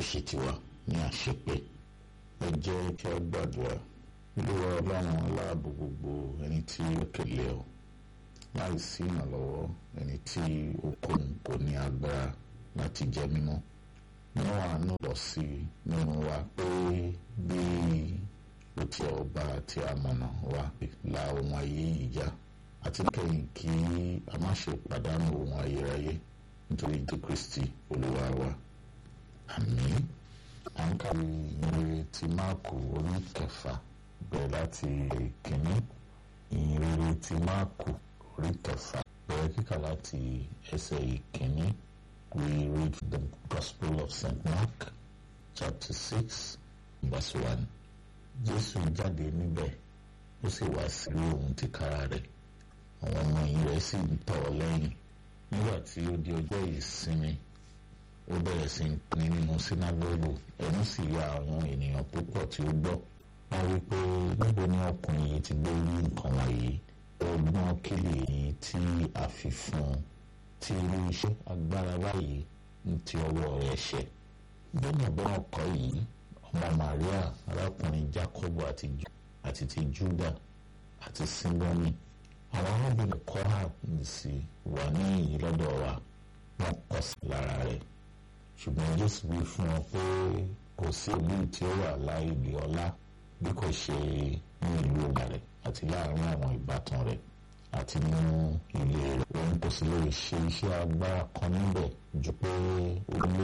ṣe tiwa ní àṣepé ẹ jẹ́ kí a gbàdúrà olúwa ọlọ́run aláàbò gbogbo ẹni tí ó kélé ọ láì sí ìrànlọ́wọ́ ẹni tí ó kóhun kò ní agbára láti jẹ mímọ́ mú àánú lọ sí nínú wa pé bí ó ti ọba tí a mọ̀nà wa la ohun ayé yìí já àti kẹ́yìn kí a má ṣe pàdánù ohun ayérayé nítorí jésù kristi olúwa wa àmín à ń kàwé ìyìnrere ti máàkù orí kẹfà bẹ̀rẹ̀ láti kìíní ìyìnrere ti máàkù orí kẹfà bẹ̀rẹ̀ kíkà láti ẹsẹ̀ ìkíní we read the gospel of st mark chapter six verse one jésù jáde níbẹ̀ ó sì wá sí ohun tìkára rẹ̀ àwọn ọmọ yìí rẹ̀ sì ń tọ̀ ọ́ lẹ́yìn nígbà tí ó di ọjọ́ ìsinmi ó bẹ̀rẹ̀ sí ń pín nínú sínágọ́gù ẹnu sì ya àwọn ènìyàn púpọ̀ tí ó gbọ́ wọ́n wí pé níbo ni ọkùnrin yìí ti gbé rí nǹkan wọ̀nyí ọgbọ́n kílè yìí tí a fi fún un tí irú iṣẹ́ agbára báyìí ń ti ọwọ́ rẹ̀ ṣẹ gbẹ́nàgbọ́n ọkọ̀ yìí ọmọ Maria arákùnrin Jacob àti àti ti Juda àti Simoni àwọn arábìnrin kọ́ra nìsí wà ní ìyí lọ́dọ̀ wa wọ́n kọ̀ sí lára rẹ̀ ṣùgbọ́n Jésù wí fún wọn pé kò sí ìlú tí ó wà láìlè ọlá bí kò ṣe ní ìlú ọba rẹ̀ àti láàrin àwọn ìbátan rẹ̀ àti nínú ilé rẹ̀ òun kò sì lè ṣe iṣẹ́ agbára kan níbẹ̀ ju pé ó lé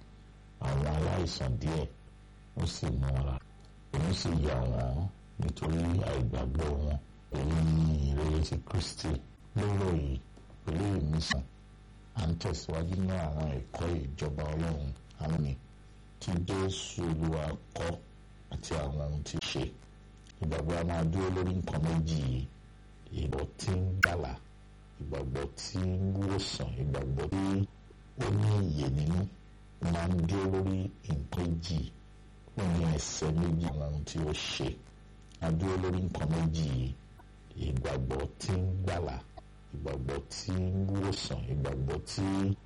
àwọn aláìsàn díẹ̀ ó sì mú wọn lára òun sì yà wọ́n nítorí àìgbàgbọ́ wọn èyí ni ìrere ti Kristi lóró yìí pẹ̀lú ìmísàn à ń tẹ̀síwájú ní àwọn ẹ̀kọ́ ìjọba Ọlọ́run àwọn mi tí Jésù Olúwa kọ́ àti àwọn ohun tí ṣe ìgbàgbọ́ a máa dúró lórí nǹkan méjì yìí ìgbàgbọ́ tí ń gbàlà ìgbàgbọ́ tí ń wòsàn ìgbàgbọ́ tí ó ní ìyè nínú máa ń dúró lórí nǹkan méjì ó ní ẹsẹ̀ méjì àwọn ohun tí ó ṣe a dúró lórí nǹkan méjì yìí ìgbàgbọ́ tí ń gbàlà ìgbàgbọ́ tí ń wòsàn ìgbàgbọ́ tí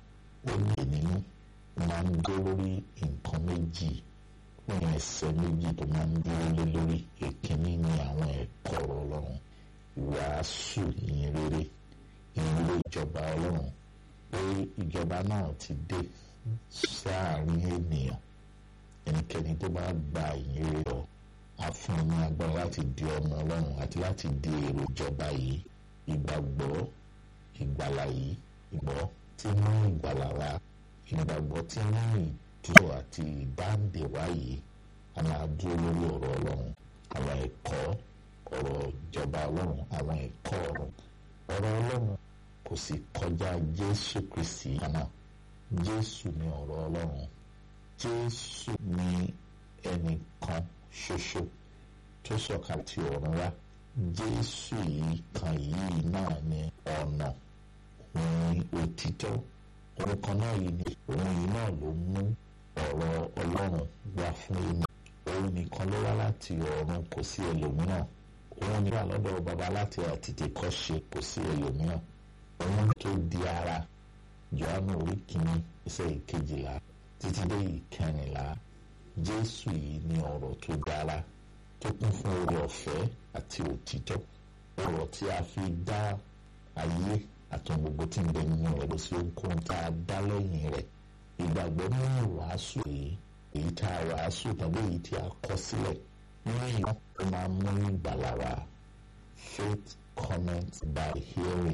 ó ní ìyè nínú máa ń dúró lórí nǹkan méjì ó ní ẹsẹ̀ méjì tó máa ń dúró lé lórí èkínní ní àwọn ẹ̀kọ́ ọlọ́run ìwàásù ìyìn rere ìrere ìjọba ọlọ́run pé ìjọba náà ti dé sáàárín ènìyàn ẹnikẹ́ni tó bá gba ìyìn rere lọ á fún un ní agbára láti di ọmọ ọlọ́run àti láti di èrò ìjọba yìí ìgbàgbọ́ ìgbàlà yìí ìgbọ́ tí mú ìgbàlà wá ìgbàgbọ́ tí mú ìdúró àti ìdáǹdè wá yìí a máa dúró lórí ọ̀rọ̀ ọlọ́run àwọn ẹ̀kọ́ ọ̀rọ̀ ìjọba ọlọ́run àwọn ẹ̀kọ́ ọ̀rọ̀ ọ̀rọ̀ ọlọ́run kò sì kọjá jésù kristi náà jésù ni ọ̀rọ̀ ọlọ́run jésù ni ẹnìkan ṣoṣo tó sọ̀kalẹ̀ tí ọ̀run wá jésù yìí kan yìí náà ni ọ̀nà òun òtítọ́ òun kan náà yìí ni òun yìí náà ló mú ọ̀rọ̀ ọlọ́run wá fún èmi òun nìkan ló wá láti ọ̀run kò sí ẹlòmíràn òun ní wà lọ́dọ̀ baba láti àtètè kọ́ ṣe kò sí ẹlòmíràn òun tó di ara Jòhánù orí kìíní ẹsẹ̀ ìkejìlá títí dé ìkẹrìnlá Jésù yìí ní ọ̀rọ̀ tó dára tó kún fún oore ọ̀fẹ́ àti òtítọ́ ọ̀rọ̀ tí a fi dá ayé àtọ̀ gbogbo tí ń bẹ nínú rẹ̀ lọ sí ohunkóhun tá a dá lẹ́yìn rẹ̀ ìgbàgbọ́ nínú ìwàásù yìí èyí tá a wàásù tàbí èyí tí a kọ sílẹ̀ nínú ìwọ́n ó máa mú ìgbàlà wá faith comment by hearing